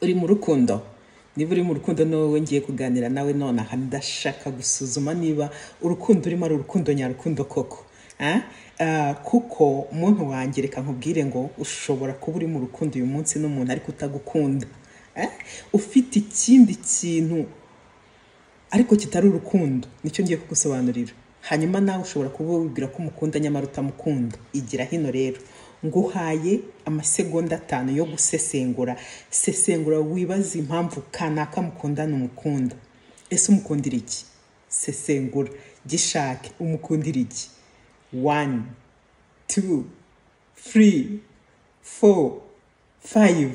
uri mu rukundo niba uri mu rukundo n'wowe ngiye kuganira nawe nonaha ndashaka gusuzuma niba urukundo urimo ari urukundo nyarukundo koko Ah, ah, kuko muntu wanjye reka nkubwire ngo ushobora kuba uri mu rukundo uyu munsi n'umuntu ariko utagukunda Ah, ufite ikindi kintu ariko kitari urukundo nicyo ngiye kugusobanurira hanyuma nawe ushobora kuba wibwira ko umukunda nyamara utamukunda igira hino rero nguhaye amasegonda atanu yo gusesengura sesengura wibaze impamvu kanaka mukundana umukunda ese umukundira iki sesengura gishake umukundira iki one two three four five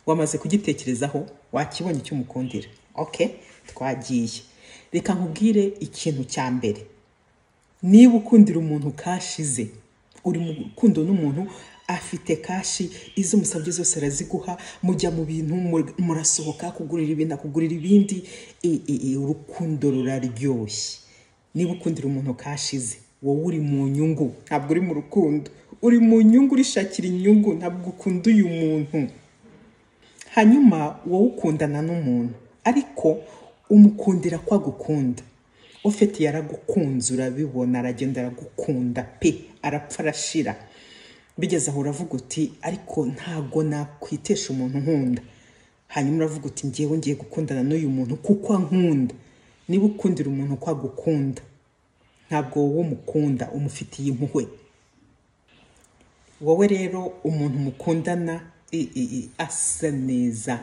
wamaze kugitekerezaho wakibonye icyo umukundira ok twagiye reka nkubwire ikintu cya mbere niba ukundira umuntu kashize uri mu rukundo n'umuntu afite kashi izo umusabye zose araziguha mujya mu bintu mu- murasohoka kugurira ibintu akugurira ibindi E- e- e, urukundo ruraryoshye niba ukundira umuntu kashize wowe uri mu nyungu ntabwo uri mu rukundo uri mu nyungu urishakira inyungu ntabwo ukunda uyu muntu hanyuma wowe ukundana n'umuntu ariko umukundira ko agukunda ofeti yaragukunze urabibona aragenda aragukunda pe arapfa arashira bigeze aho uravuga uti ariko ntago nakwitesha umuntu nkunda hanyuma uravuga uti ngewe ngiye gukundana n'uyu muntu kuko ankunda niba ukundira umuntu ko agukunda ntabwo wowe umukunda umufitiye impuhwe wowe rero umuntu mukundana i- i- i- asa neza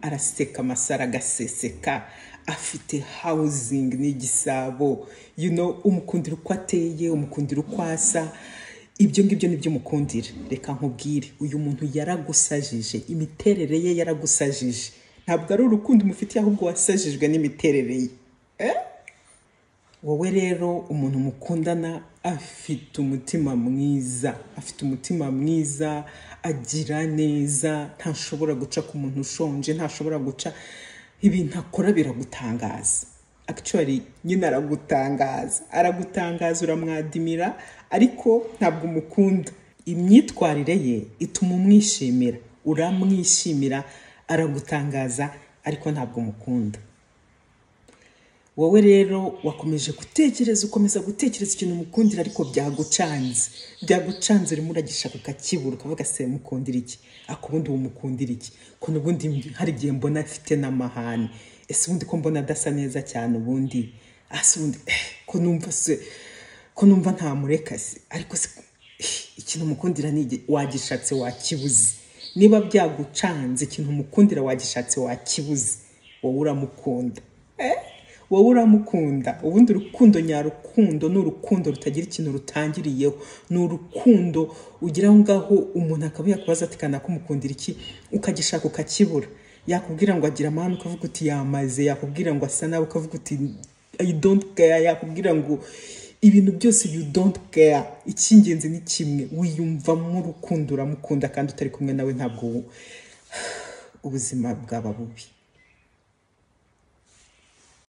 araseka amasaro agaseseka afite housing n'igisabo you know umukundira uko ateye umukundira uko asa ibyo ngibyo nibyo umukundira reka nkubwire uyu muntu yaragusajije imiterere ye yaragusajije ntabwo ari urukundo umufitiye ahubwo wasajijwe n'imiterere ye wowe rero umuntu mukundana afite umutima mwiza afite umutima mwiza agira neza ntashobora guca ku muntu ushonje ntashobora guca ibintu akora biragutangaza actually nyine aragutangaza aragutangaza uramwadimira ariko ntabwo umukunda imyitwarire ye ituma umwishimira uramwishimira aragutangaza ariko ntabwo umukunda wowe rero wakomeje gutekereza ukomeza gutekereza ikintu umukundira ariko byagucanze byagucanze urimo uragishaka ukakibura ukavuga se mukundira iki ako ubundi umukundira iki ko n'ubundi hari igihe mbona afite n'amahane ese ubundi ko mbona adasa neza cyane ubundi ase ubundi eh, ko numva se ko numva ntamureka se ariko se eh, ikintu umukundira ni iki? wagishatse wakibuze niba byagucanze ikintu umukundira wagishatse wakibuze wowe uramukunda wowe uramukunda ubundi urukundo nyarukundo ni urukundo rutagira ikintu rutangiriyeho ni urukundo ugira aho ngaho umuntu akaba yakubaza ati kanaka umukundira iki ukagishaka ukakibura yakubwira ngo agira amahane ukavuga uti yamaze yakubwira ngo asa nabi ukavuga uti i don't care yakubwira ngo ibintu byose you don't care icy'ingenzi ni kimwe wiyumvamo urukundo uramukunda kandi utari kumwe nawe ntabwo ubuzima bwaba bubi